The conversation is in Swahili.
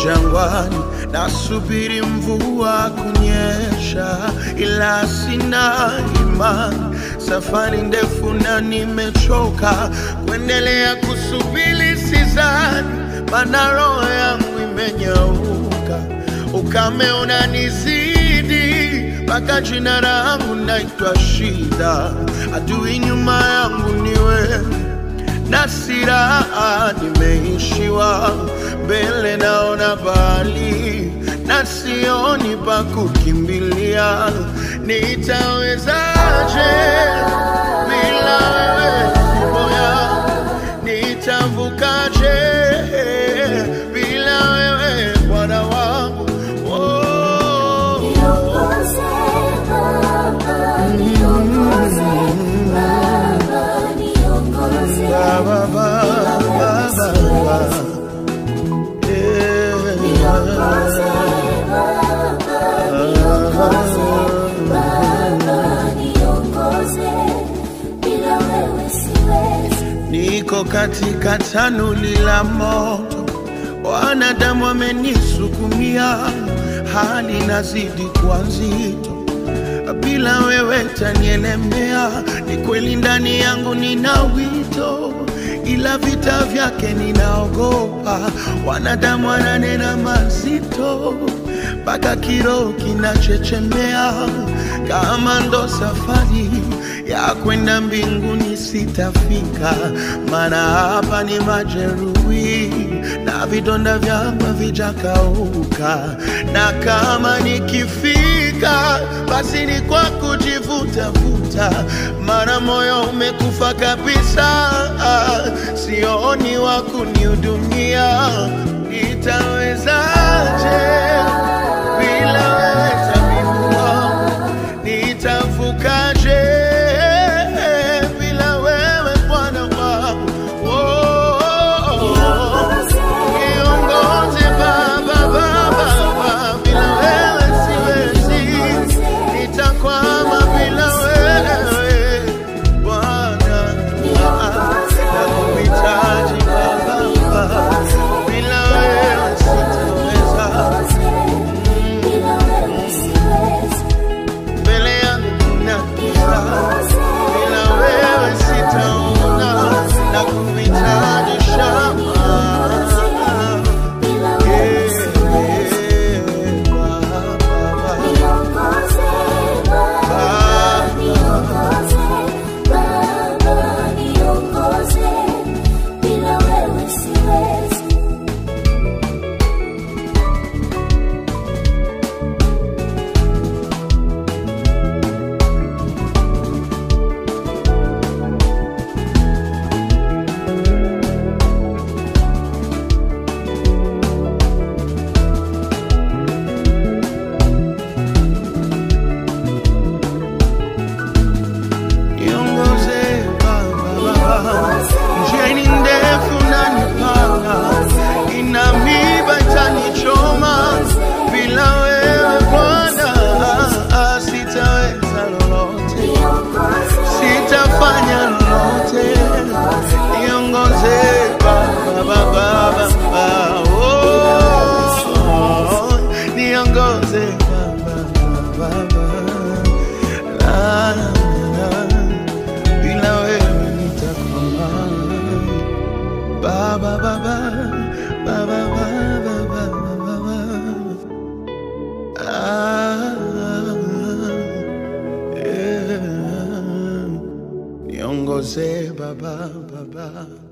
jangwani, nasubiri mvua kunyesha, ila sina imani. Safari ndefu na nimechoka kuendelea kusubiri, sizani, maana roho yangu imenyauka, ukame unanizidi mpaka jina langu naitwa shida, adui nyuma yangu ni wewe na siraha nimeishiwa, mbele naona bali na sioni pa kukimbilia. Nitawezaje bila wewe moya? Nitavukaje bila wewe Bwana wangu? Oh. Niongoze Baba, niongoze Baba, niongoze Ba, ba, ba, ba, ba, ba. Yeah. Niongoze Baba, niongoze Baba, niongoze bila wewe siwezi. Niko katika tanuli la moto, wanadamu wamenisukumia, hali nazidi kuwa nzito. Bila wewe tanielemea, ni kweli ndani yangu nina wito, ila vita vyake ninaogopa. Wanadamu wananena mazito, mpaka kiroho kinachechemea, kama ndo safari ya kwenda mbinguni sitafika, maana hapa ni majeruhi na vidonda vyangu havijakauka, na kama nikifika basi ni kwa kujivutavuta, maana moyo umekufa kabisa, sioni wa kunihudumia. Nitawezaje bila wewe tabibu wangu? Nitavukaje bila wewe Bwana wangu? Oh, niongoze Baba, Baba, Baba, bila wewe siwezi, nitakwama bila wewe Bwana, nakuhitaji Baba, Baba, bila wewe sitaweza. Bila wewe siwezi. mbele yangu kuna giza, bila wewe sitaona na kuhitaji shamba. Bila wewe siwezi. Yeah, Baba. Niongoze Baba, niongoze Baba, niongoze bila wewe siwezi. Niongoze Baba, Baba. njia ni ndefu na nipana, ina miba itanichoma, bila wewe Bwana sitaweza lolote. Niongoze sitafanya lolote, niongoze Baba, Baba, Baba, oh, niongoze Baba, Baba, la, la, la, bila wewe nitakwama. Baba, Baba, Baba, Baba, Baba, Baba, ah, yeah. Niongoze Baba, Baba.